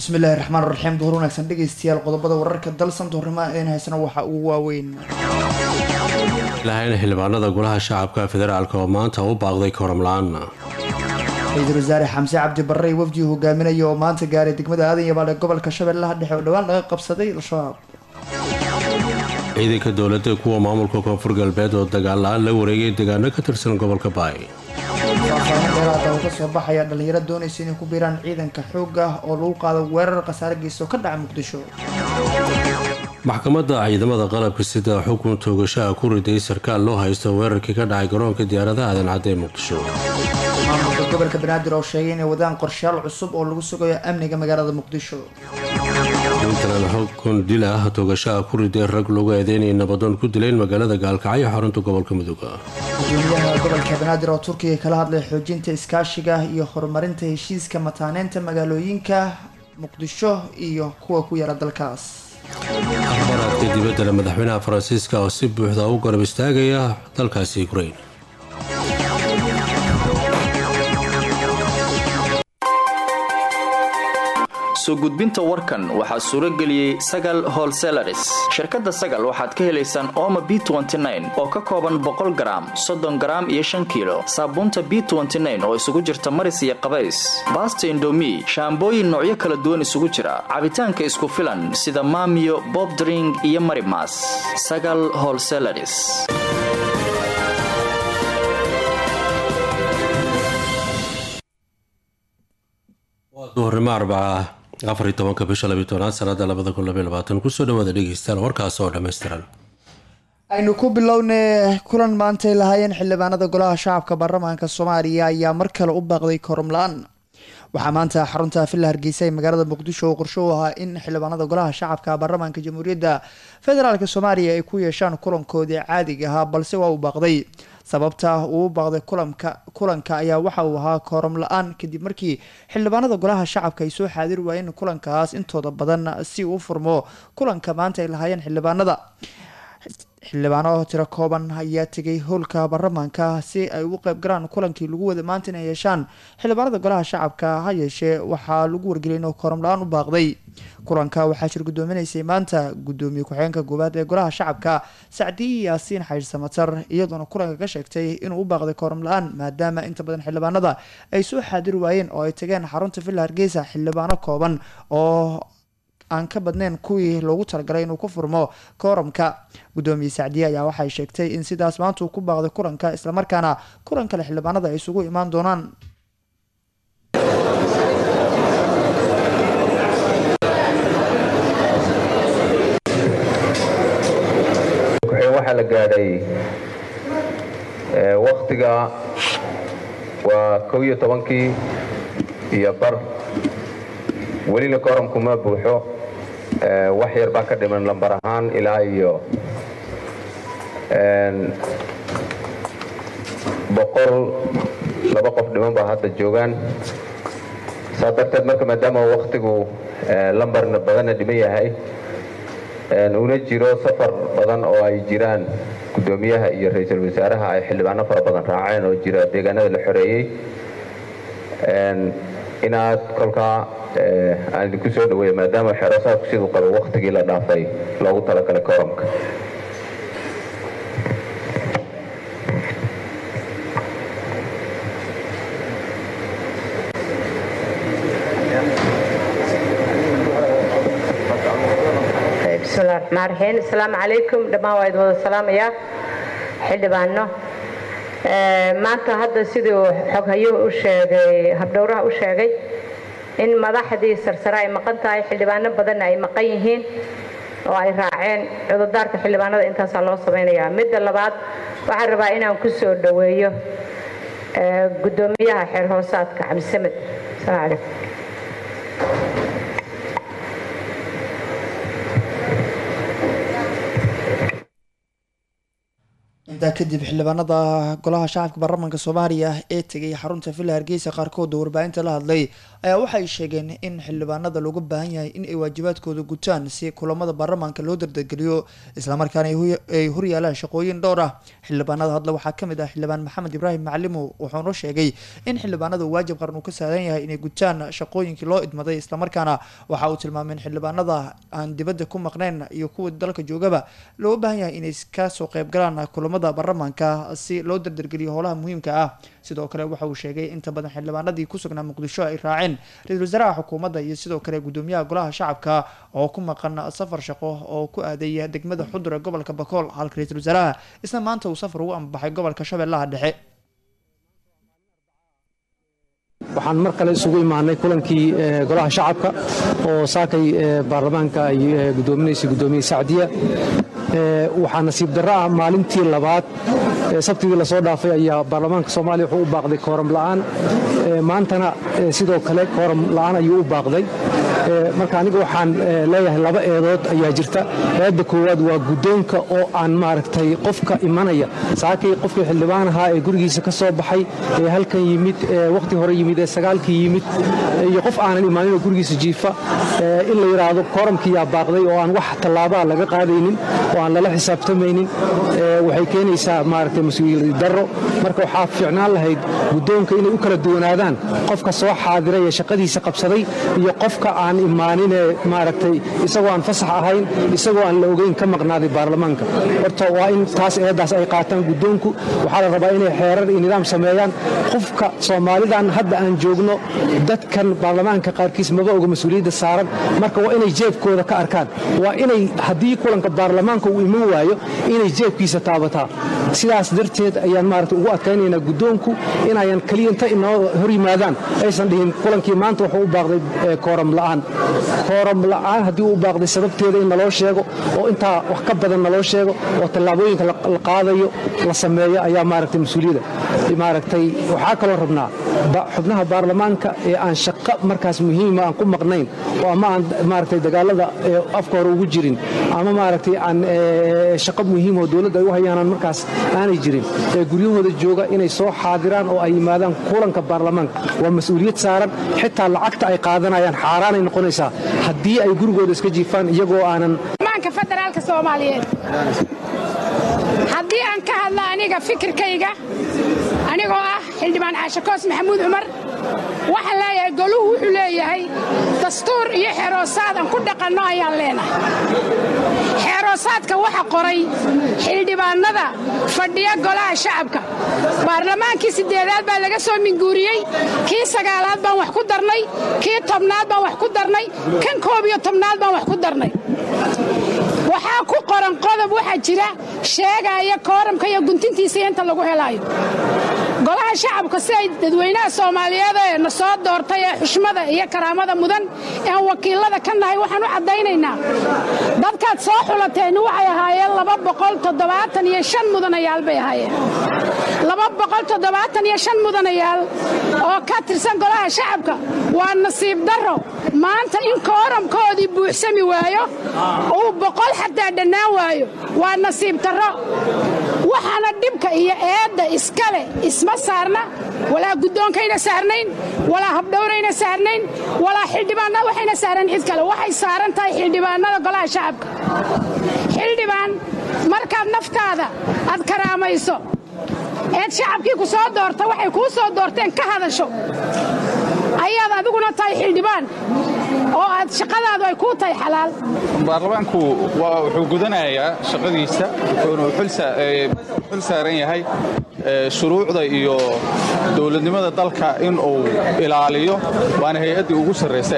bismillahi raxmaan raxiim duhur wanaagsan dhegeystayaal qodobada wararka dalsan duhurnimo een haysana waxaa ugu waaweyn lahayna xildhibaanada golaha shacabka federaalk oo maanta u baaqday koramla-aan ra-iisul wasaare xamse cabdi barre wafdii hogaaminaya oo maanta gaaray degmada aadan yabaal ee gobolka shabeellaha dhexe oo dhowaan laga qabsaday al-shabaab ciidanka dowladda kuwa maamulka koonfur galbeed oo dagaal la-aan la wareegay deegaano ka tirsan gobolka baay faahfaahin dheeraada oo kasoo baxaya dhalinyaro doonaysa inay ku biiraan ciidanka xoog ah oo lagu qaado weerar khasaare geysta oo ka dhaca muqdisho maxkamadda ciidamada qalabka sida xukun toogashaha ku riday sarkaal loo haysto weerarkii ka dhacay garoonka diyaaradaha aadan cadde ee muqdisho maamulka gobolka banaadir oo sheegay inay wadaan qorshayaal cusub oo lagu sugayo amniga magaalada muqdisho puntland xukun dil ah toogashaha ku riday rag lagu eedeynaya nabadoon ku dileen magaalada gaalkacyo xarunta gobolka mudug gudoomiyaha gobolka banaadir oo turkiga kala hadlay xoojinta iskaashiga iyo horumarinta heshiiska mataaneynta magaalooyinka muqdisho iyo kuwa ku yara dalkaas akhbaraadka dibaddale madaxweynaha faransiiska oo si buuxda u garab istaagaya dalkaasi ukrain soo gudbinta warkan waxaa suuro geliyey sagal holselaris shirkadda sagal waxaad ka helaysaan ooma b oo ka kooban boqol garaam soddon garaam iyo shan kiilo saabuunta b oo isugu jirta maris iyo qabays baasta indomi shaambooyin noocyo kala duwan isugu jira cabitaanka isku filan sida maamiyo bobdring iyo marimas sagal holselaris duhurnimo arbaca afar iyo tobanka bisha labiyo tobnaad sanada labada kun labaiy labaatan kusoo dhawaada dhegeystayaal warkaas oo dhammaystiran aynu ku bilownay kulan maantay lahaayeen xildhibaanada golaha shacabka baarlamaanka soomaaliya ayaa mar kale u baaqday korom la-aan waxaa maanta xarunta villa hargeysa ee magaalada muqdisho oo qorsho u ahaa in xildhibaanada golaha shacabka baarlamaanka jamhuuriyadda federaalk soomaaliya ay ku yeeshaan kulankoodii caadiga ahaa balse waa uu baaqday sababta uu u baaqday kulanka kulanka ayaa waxa uu ahaa kooram la-aan kadib markii xildhibaanada golaha shacabka ay soo xaadir waayeen kulankaas intooda badan si uu furmo kulanka maanta ay lahaayeen xildhibaanada xildhibaano tiro kooban ayaa tegay howlka baarlamaanka si ay ugu qeyb galaan kulankii lagu wada maanta inay yeeshaan xildhibaanada golaha shacabka ha yeeshee waxaa lagu wargeliyay inuu kooram la-aan u baaqday kulanka waxaa shir gudoominaysay maanta gudoomiye ku-xigeenka goobaad ee golaha shacabka sacdiyi yaasiin xaydh samatar iyadoona kulanka ka sheegtay inuu u baaqday kooram la-aan maadaama inta badan xildhibaanada ay soo xaadir waayeen oo ay tageen xarunta villa hargeysa xildhibaano kooban oo aan ka badnayn kuwii loogu talagalay inuu ku furmo kooramka gudoomiye sacdiye ayaa waxay sheegtay in sidaas maanta uu ku baaqday kulanka islamarkaana kulan kale xildhibaanada ay isugu imaan doonaan waxaa la gaadhay waktiga waa kow iyo tobankii iyo bar welina kooramku ma buuxo wax yar baa ka dhiman lambar ahaan ilaa iyo boqol laba qof dhiman baa hadda joogaan saa darteed marka maadaama waktigu lambarna badanna dhiman yahay una jiro safar badan oo ay jiraan gudoomiyaha iyo ra-iisul wasaaraha ay xildhibaano fara badan raaceen oo jira deegaanada la xoreeyey inaad kolkaa aan idinku soo dhaweeya maadaama xeerasaadku siduu qabo waktigii la dhaafay loogu talagalay kooramka bismillahi raxmaan raxiim asalaamu calaykum dhammaan waa idin wada salaamayaa xildhibaano maanta hadda siduu xoghayuhu u sheegay habdhowraha u sheegay in madaxdii sarsare ay maqan tahay xildhibaano badanna ay maqan yihiin oo ay raaceen cudurdaarka xildhibaanada intaasaa loo samaynayaa midda labaad waxaan rabaa inaan ku soo dhoweeyo gudoomiyaha xeer hoosaadka cabdisamed asalaamu calaykum intaas intaa kadib xildhibaanada golaha shacabka baarlamaanka soomaaliya ee tegay xarunta villa hargeysa qaarkooda warbaahinta la hadlay ayaa waxay sheegeen in xildhibaanada looga baahan yahay in ay waajibaadkooda gutaan si kulamada baarlamaanka loo dardegeliyo islamarkaana ay horyaalaan shaqooyin dhowr ah xildhibaanada hadle waxaa kamid ah xildhibaan maxamed ibraahim macalimo wuxuuna sheegay in xildhibaanada waajib qaran uu ka saaran yahay inay gutaan shaqooyinkii loo idmaday islamarkaana waxa uu tilmaamay in xildhibaanada aan dibadda ku maqnayn iyo kuwa dalka joogaba looga baahan yahay inay kasoo qeybgalaan kulamada baarlamaanka si loo dardargeliyo howlaha muhiimka ah sidoo kale waxa uu sheegay inta badan xildhibaanadii ku sugnaa muqdisho ay raaceen ra-iisul wasaaraha xukuumadda iyo sidoo kale gudoomiyaha golaha shacabka oo ku maqan safar shaqo oo ku aaday degmada xudur ee gobolka bakool halka ra-iisul wasaaraha isna maanta uu safar ugu ambaxay gobolka shabeellaha dhexe waxaan mar kale isugu imaanay kulankii golaha shacabka oo saakay baarlamaanka ay gudoominaysay gudoomiye sacdiya waxaa nasiib darro ah maalintii labaad sabtigii lasoo dhaafay ayaa baarlamaanka soomaaliya wuxuu u baaqday kooram la'aan maantana sidoo kale kooram la'aan ayuu u baaqday marka aniga waxaan leeyahay laba eedood ayaa jirta eedda koowaad waa guddoonka oo aan maaragtay qofka imanaya saakay qofkii xildhibaan ahaa ee gurigiisa ka soo baxay ee halkan yimid wakhti hore yimid ee sagaalkii yimid iyo qof aanan imaaninoo gurigiisa jiifa in la yidhaahdo kooramkiyaa baaqday oo aan wax tallaabaa laga qaadaynin oo aan lala xisaabtamaynin waxay keenaysaa maaragtay mas-uuliyad darro marka waxaa fiicnaan lahayd guddoonka inay u kala duwanaadaan qofka soo xaadiray ee shaqadiisa qabsaday iyo qofka aan imaaninee maaragtay isagoo aan fasax ahayn isagoo aan la ogeyn ka maqnaaday baarlamaanka horta waa in taas eeddaas ay qaataan guddoonku waxaa la rabaa inay xeerar iyo nidaam sameeyaan qofka soomaalidan hadda aan joogno dadkan baarlamaanka qaarkiis maba oga mas-uuliyadda saaran marka waa inay jeebkooda ka arkaan waa inay haddii kulanka baarlamaanka uu iman waayo inay jeebkiisa taabataa sidaas darteed ayaan maarata ugu adkaynaynaa guddoonku inayan keliya inta inoo hor yimaadaan aysan dhihin kulankii maanta wuxuu u baaqday kooram la'aan kooram la'aan haddii uu baaqday sababteeda in naloo sheego oo intaa wax ka badan naloo sheego oo tallaabooyinka la qaadayo la sameeyo ayaa maaragtay mas-uuliyadda maaragtay waxaa kaloo rabnaa xubnaha baarlamaanka ee aan shaqo markaas muhiima aan ku maqnayn oo ama aan maaragtay dagaalada afka hore ugu jirin ama maaragtay aan shaqo muhiim oo dowladda ay u hayaanaan markaas aanay jirin ee guryahooda jooga inay soo xaadiraan oo ay yimaadaan kulanka baarlamaanka waa mas-uuliyad saaran xitaa lacagta ay qaadanayaan xaaraanay noqonaysaa haddii ay gurigooda iska jiifaan iyagoo aanan federaalka soomaaliyeed haddii aan ka hadla aniga fikirkayga anigoo ah xildhibaan caashakoos maxamuud cumar waxaan leeyahay goluhu wuxuu leeyahay dastuur iyo xeroosaad aan ku dhaqanno ayaan leenahay xeroosaadka waxa qoray xildhibaannada fadhiya golaha shacabka baarlamaankii siddeedaad baa laga soo minguuriyey kii sagaalaad baan wax ku darnay kii tobnaad baan wax ku darnay kan koob iyo tobnaad baan wax ku darnay waxaa ku qoran qodob waxaa jira sheegaya kooramka iyo guntintiisa inta lagu helaayo golaha shacabka si ay dadweynaha soomaaliyeed ee na soo doortay ee xushmada iyo karaamada mudan ean wakiilada ka nahay waxaan u caddaynaynaa dadkaad soo xulateenni waxay ahaayeen laba boqol toddobaatan iyo shan mudanayaal bay ahaayeen laba boqol toddobaatan iyo shan mudanayaal oo ka tirsan golaha shacabka waa nasiib darro maanta in kooramkoodii buuxsami waayo uu boqol xataa dhannaan waayo waa nasiib darro waxaana dhibka iyo eedda iskale isma saarna walaa guddoonkayna saarnayn walaa habdhowrayna saarnayn walaa xildhibaanna waxayna saarnayn cid kale waxay saaran tahay xildhibaannada golaha shacabka xildhibaan markaad naftaada aad karaamayso eed shacabkii ku soo doorta waxay kuu soo doorteen ka hadasho ayaad adiguna tahay xildhibaan oo aad shaqadaadu ay kuu tahay xalaal baarlamaanku wuxuu gudanayaa shaqadiisa wuxuuna xul saaran yahay shuruucda iyo dowladnimada dalka in uu ilaaliyo waana hay-addii ugu sarraysa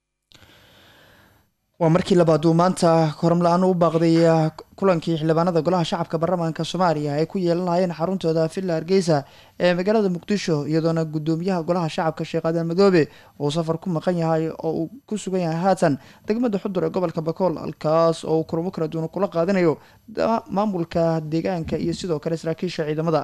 waa markii labaad uu maanta koram la-aan u baaqday kulankii xildhibaanada golaha shacabka baarlamaanka soomaaliya ay ku yeelan lahaayeen xaruntooda villa hargeysa ee magaalada muqdisho iyadoona gudoomiyaha golaha shacabka sheekh aadan madoobe uu safar ku maqan yahay oo uu ku sugan yahay haatan degmada xudur ee gobolka bakool halkaas oo uu kulamo kala duwan kula qaadanayo maamulka deegaanka iyo sidoo kale saraakiisha ciidamada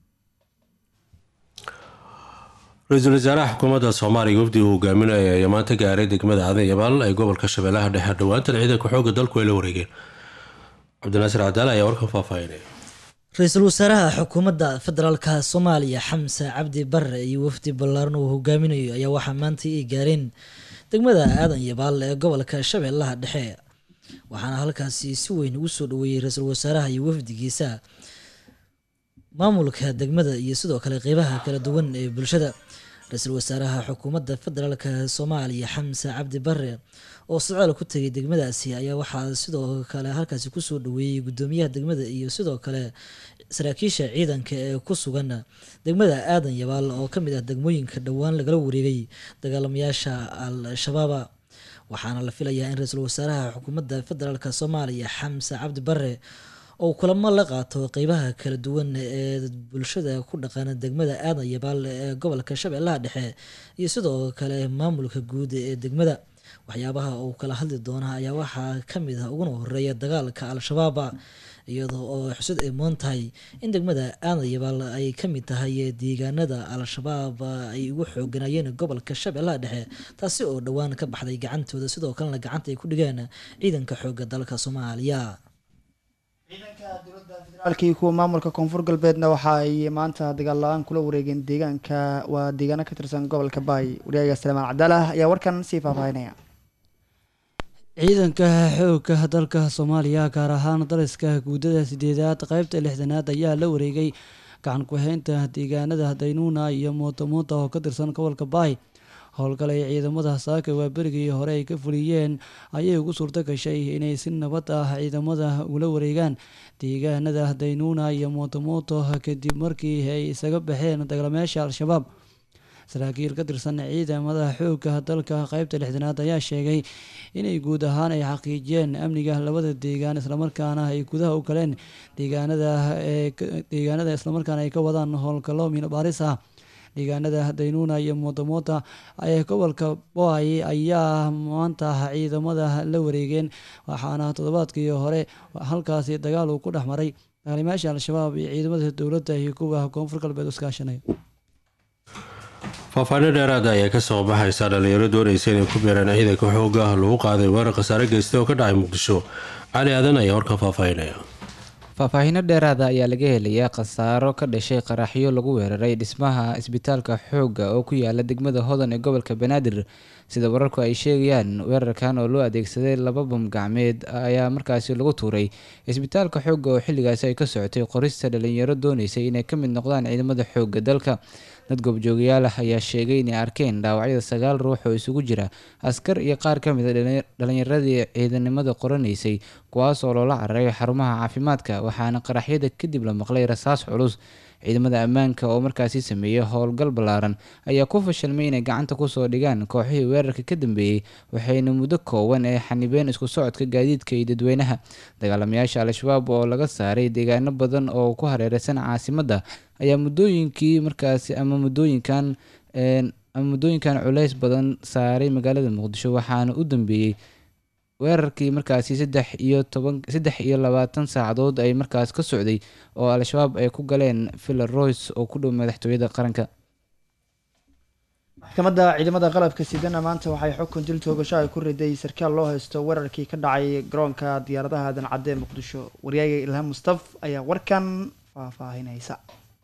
ra-iisul wasaaraha xukuumadda soomaaliya wafdi uu hogaaminaya ayaa maanta gaaray degmada aadan yabaal ee gobolka shabeellaha dhexe dhowaantan ciidanka xoogga dalku ay la wareegeen cabdinaasir cadaale ayaa warkan faahfaahinaya ra-iisul wasaaraha xukuumadda federaalka soomaaliya xamse cabdi bare iyo wafdi ballaaran uu hogaaminayo ayaa waxaa maanta ay gaareen degmada aadan yabaal ee gobolka shabeellaha dhexe waxaana halkaasi si weyn ugu soo dhaweeyey ra-iisul wasaaraha iyo wafdigiisa maamulka degmada iyo sidoo kale qeybaha kala duwan ee bulshada ra-iisul wasaaraha xukuumadda federaalka soomaaliya xamse cabdi bare oo socdaal ku tegay degmadaasi ayaa waxaa sidoo kale halkaasi kusoo dhaweeyey gudoomiyaha degmada iyo sidoo kale saraakiisha ciidanka ee ku sugan degmada aadan yabaal oo kamid ah degmooyinka dhowaan lagala wareegay dagaalamayaasha al-shabaaba waxaana la filayaa in ra-iisul wasaaraha xukuumadda federaalk soomaaliya xamse cabdi bare oo kulamo la qaato qeybaha kala duwan ee bulshada ku dhaqan degmada aadan yabaal ee gobolka shabeellaha dhexe iyo sidoo kale maamulka guud ee degmada waxyaabaha uu kala hadli doona ayaa waxaa kamid ah uguna horeeya dagaalka al-shabaaba iyadoo oo xusud ay moon tahay in degmada aadan yabaal ay kamid tahay deegaanada al-shabaab ay ugu xooganayeen gobolka shabeellaha dhexe taasi oo dhowaan ka baxday gacantooda sidoo kalena gacanta ay ku dhigeen ciidanka xooga dalka soomaaliya federaalkii kuwa maamulka koonfur galbeedna waxa ay maanta dagaal la-aan kula wareegeen deegaanka waa deegaano ka tirsan gobolka baay wariyaaga salmaan cabdaalah ayaa warkan sii faahfaahinaya ciidanka xoogga dalka soomaaliya gaar ahaan dariska guudada sideedaad qeybta lixdanaad ayaa la wareegay gacan ku-haynta deegaanada daynuuna iyo mootamuunta oo ka tirsan gobolka baay howlgalay ciidamada saaka waa berigii hore ay ka fuliyeen ayay ugu suurto gashay inay si nabad ah ciidamada ula wareegaan deegaanada daynuuna iyo mootamuuto kadib markii ay isaga baxeen dagaalamayaasha al-shabaab saraakiil ka tirsan ciidamada xoogga dalka qeybta lixdanaad ayaa sheegay inay guud ahaan ay xaqiijiyeen amniga labada deegaan islamarkaana ay gudaha u galeen deegaanada deegaanada islamarkaana ay ka wadaan howlgallo miino baaris ah deegaanada daynuuna iyo mootamoota ee gobolka boay ayaa maanta ciidamada la wareegeen waxaana toddobaadkii hore halkaasi dagaal uu ku dhex maray dagaalamayaasha al-shabaab iyo ciidamada dowladda iyo kuwa koonfur galbeed iskaashanaya faahfaahino dheeraada ayaa kasoo baxaysa dhalinyaro doonaysa inay ku beeraan ciidanka xooga lagu qaaday weerar khasaare geystay oo ka dhacay muqdisho cali aadan ayaa warka faahfaahinaya faahfaahinno dheeraada ayaa laga helayaa khasaaro ka dhashay qaraxyo lagu weeraray dhismaha isbitaalka xoogga oo ku yaala degmada hodan ee gobolka banaadir sida wararku ay sheegayaan weerarkan oo loo adeegsaday laba bam gacmeed ayaa markaasi lagu tuuray isbitaalka xoogga oo xilligaasi ay ka socotay qorista dhalinyaro dooneysay inay ka mid noqdaan ciidamada xoogga dalka dad goobjoogayaal ah ayaa sheegay inay arkeen dhaawacyada sagaal ruux oo isugu jira askar iyo qaar ka mid a dhalinyaradii ciidanimada qoranaysay kuwaas oo loola cararay xarumaha caafimaadka waxaana qaraxyada kadib la maqlay rasaas culus ciidamada ammaanka oo markaasi sameeyey howlgal ballaaran ayaa ku fashilmay inay gacanta kusoo dhigaan kooxihii weerarka ka dambeeyey waxayna muddo kooban ee xanibeen isku socodka gaadiidka iyo dadweynaha dagaalamayaasha al-shabaab oo laga saaray deegaano badan oo ku hareereysan caasimadda ayaa muddooyinkii markaasi ama muddooyinkan ama muddooyinkan culeys badan saaray magaalada muqdisho waxaana u dambeeyey weerarkii markaasi saddex iyo toban saddex iyo labaatan saacadood ay markaas ka socday oo al-shabaab ay ku galeen villa royce oo ku dhow madaxtooyada qaranka maxkamadda ciidamada qalabka sidana maanta waxay xukun dil toogasho ay ku riday sarkaal loo haysto weerarkii ka dhacay garoonka diyaaradaha aadan cadde ee muqdisho waryaaga ilhaan mustaf ayaa warkan faahfaahinaysa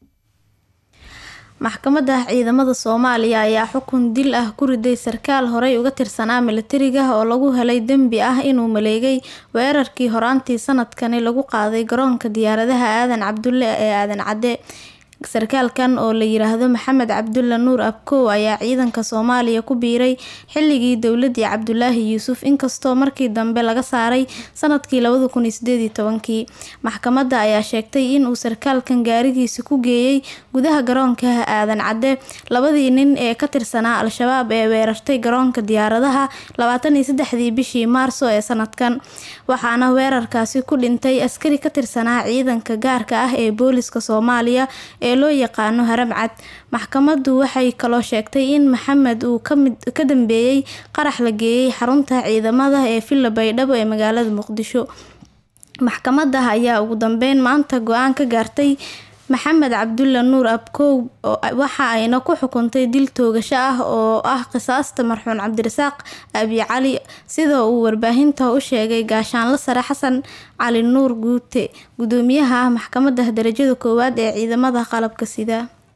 maxkamadda ciidamada soomaaliya ayaa xukun dil ah ku riday sarkaal horey uga tirsanaa milatariga oo lagu helay dembi ah inuu maleegay weerarkii horaantii sanadkani lagu qaaday garoonka diyaaradaha aadan cabdulle ee aadan cadde sarkaalkan oo la yiraahdo maxamed cabdulle nuur abkow ayaa ciidanka soomaaliya ku biiray xilligii dowladii cabdulaahi yuusuf inkastoo markii dambe laga saaray sanadkii labada kun iyo sideed iyo tobankii maxkamadda ayaa sheegtay inuu sarkaalkan gaarigiisa ku geeyey gudaha garoonka aadan cadde labadii nin ee ka tirsanaa al-shabaab ee weerartay garoonka diyaaradaha labaatan iyo saddexdii bishii maarso ee sanadkan waxaana weerarkaasi ku dhintay askari ka tirsanaa ciidanka gaarka ah ee booliska soomaaliya ee loo yaqaano haramcad maxkamaddu waxay kaloo sheegtay in maxamed uu ka dambeeyey qarax la geeyey xarunta ciidamada ee villa baydhabo ee magaalada muqdisho maxkamadda ayaa ugu dambeyn maanta go-aan ka gaartay maxamed cabdulle nuur abkow waxa ayna ku xukuntay dil toogasho ah oo ah qisaasta marxuun cabdirasaaq abi cali sida uu warbaahinta u sheegay gaashaanle sare xasan cali nuur guute gudoomiyaha ah maxkamada darajada koowaad ee ciidamada qalabka sida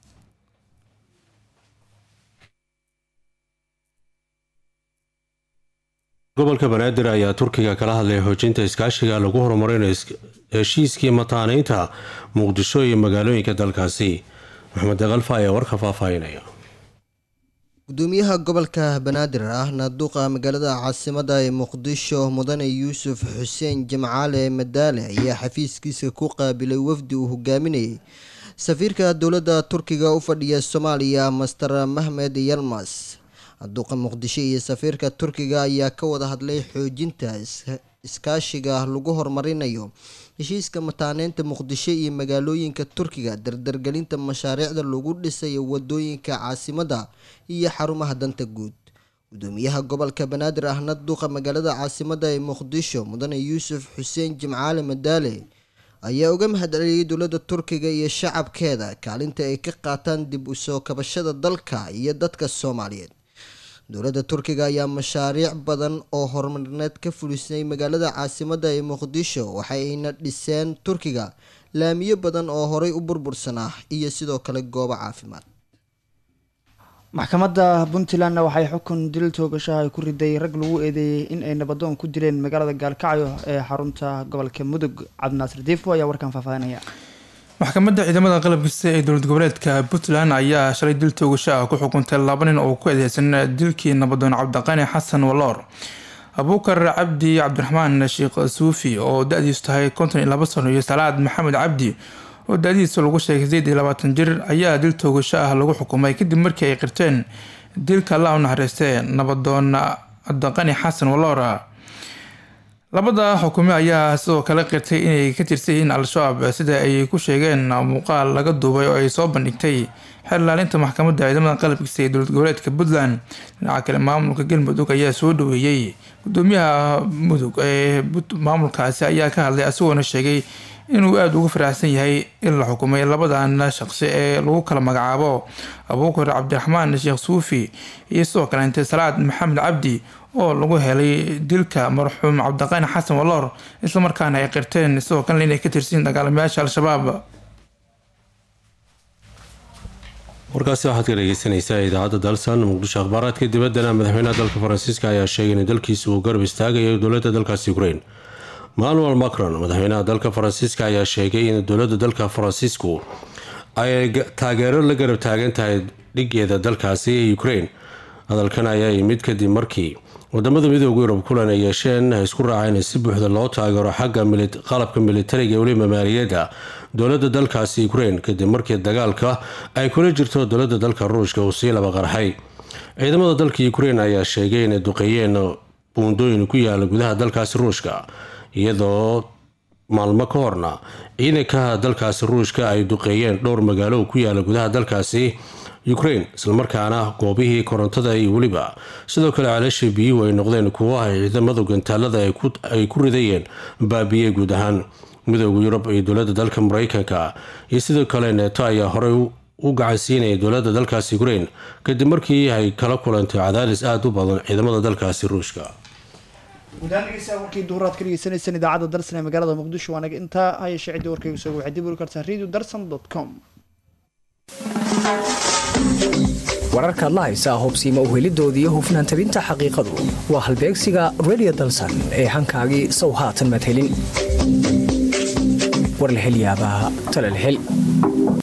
gobolka banaadir ayaa turkiga kala hadlay xoojinta iskaashiga lagu horumarinayo heshiiskii mataaneynta muqdisho iyo magaalooyinka dalkaasi maxamed dekalfa ayaa warka faahfaahinaya gudoomiyaha gobolka banaadir ahna duqa magaalada caasimada ee muqdisho mudane yuusuf xuseen jimcaale madaale ayaa xafiiskiisa ku qaabilay wafdi uu hogaaminayay safiirka dowladda turkiga u fadhiya soomaaliya master mahmed yalmas duqa muqdisho iyo safiirka turkiga ayaa ka wada hadlay xoojinta iskaashiga lagu horumarinayo heshiiska mataaneynta muqdisho iyo magaalooyinka turkiga dardargelinta mashaariicda lagu dhisayo wadooyinka caasimada iyo xarumaha danta guud gudoomiyaha gobolka banaadir ahna duqa magaalada caasimada ee muqdisho mudane yuusuf xuseen jimcaale madaale ayaa uga mahadceliyay dowladda turkiga iyo shacabkeeda kaalinta ay ka qaataan dib u soo kabashada dalka iyo dadka soomaaliyeed dowladda turkiga ayaa mashaariic badan oo horumarineed ka fulisay magaalada caasimada ee muqdisho waxayna dhiseen turkiga laamiyo badan oo horay u burbursanaa iyo sidoo kale goobo caafimaad maxkamadda puntlandna waxay xukun dil toogashaha ay ku riday rag lagu eedeeyey in ay nabadoon ku dileen magaalada gaalkacyo ee xarunta gobolka mudug cabdinaasir diifo ayaa warkan faahfaahinaya maxkamadda ciidamada qalabkiisa ee dowlad goboleedka puntland ayaa shalay dil toogasho ah ku xukuntay laba nin oo ku eedeysan dilkii nabadoon cabdiqani xasan waloor abuukar cabdi cabdiraxmaan sheekh suufi oo da-diisu tahay konton iyo laba sano iyo salaad maxamed cabdi oo da-diisa lagu sheegay sideed iyo labaatan jir ayaa dil toogasho ah lagu xukumay kadib markii ay qirteen dilka allah u naxariistee nabadoon cabdiqani xasan waloor labada xukume ayaa sidoo kale qirtay inay ka tirsan yihiin al-shabaab sida ay ku sheegeen muuqaal laga duubay oo ay soo bandhigtay xeer ilaalinta maxkamadda ciidamada qalabkiisa ee dowlad goboleedka puntland dhinaca kale maamulka galmudug ayaa soo dhaweeyey gudoomiyaha mudug ee maamulkaasi ayaa ka hadlay isagoona sheegay inuu aada uga faraxsan yahay in la xukumay labadan shaqsi ee lagu kala magacaabo abuukar cabdiraxmaan sheekh suufi iyo sidoo kaleente salaad maxamed cabdi oo lagu helay dilka marxuum cabdiqaani xasan waloor islamarkaana ay qirteen sidoo kalena inay ka tirsiin dagaalamayaasha al-shabaab warkaasi waxaad ka dhegeysanaysaa idaacadda dalsan muqdisho akhbaaraadka dibaddana madaxweynaha dalka faransiiska ayaa sheegay in dalkiisa uu garab istaagayo dowladda dalkaasi ukrain manuel macron madaxweynaha dalka faransiiska ayaa sheegay in dowladda dalka faransiisku ay taageero la garab taagan tahay dhigeeda dalkaasi ee ukrain hadalkan ayaa yimid kadib markii wadamada midooda yurub kulan ay yeesheen ay isku raaceen in si buuxda loo taageero xagga qalabka militariga weliba maaliyadda dowladda dalkaasi ukrain kadib markii dagaalka ay kula jirto dowladda dalka ruushka uu sii laba qarxay ciidamada dalka ukrain ayaa sheegay inay duqeeyeen buundooyin ku yaala gudaha dalkaasi ruushka iyadoo maalmo ka horna ciidanka dalkaasi ruushka ay duqeeyeen dhowr magaalo ku yaala gudaha dalkaasi ukrain islamarkaana goobihii korontada iyo weliba sidoo kale caloosha biyuhu ay noqdeen kuwo ay ciidamada gantaalada ay ku ridayeen baabiyey guud ahaan midooda yurub iyo dowladda dalka mareykanka iyo sidoo kale neeto ayaa horey u gacansiinaya dowladda dalkaasi ukrain kadib markii ay kala kulantay cadaadis aada u badan ciidamada dalkaasi ruushka gudahaan dhegeystayaal warkii duhuraad ka dhegeysaneysaan idaacadda darsan ee magaalada muqdisho waanaga intaa hayeshe ciddii warkaygu soo waxay dib uli kartaa radio darsan dot com wararka adla haysaa hubsiima uhelidoodii iyo hufnaan tabinta xaqiiqadu waa halbeegsiga radio dalsan ee hankaagii sow haatan madhelin war la hel yaabaa tala la hel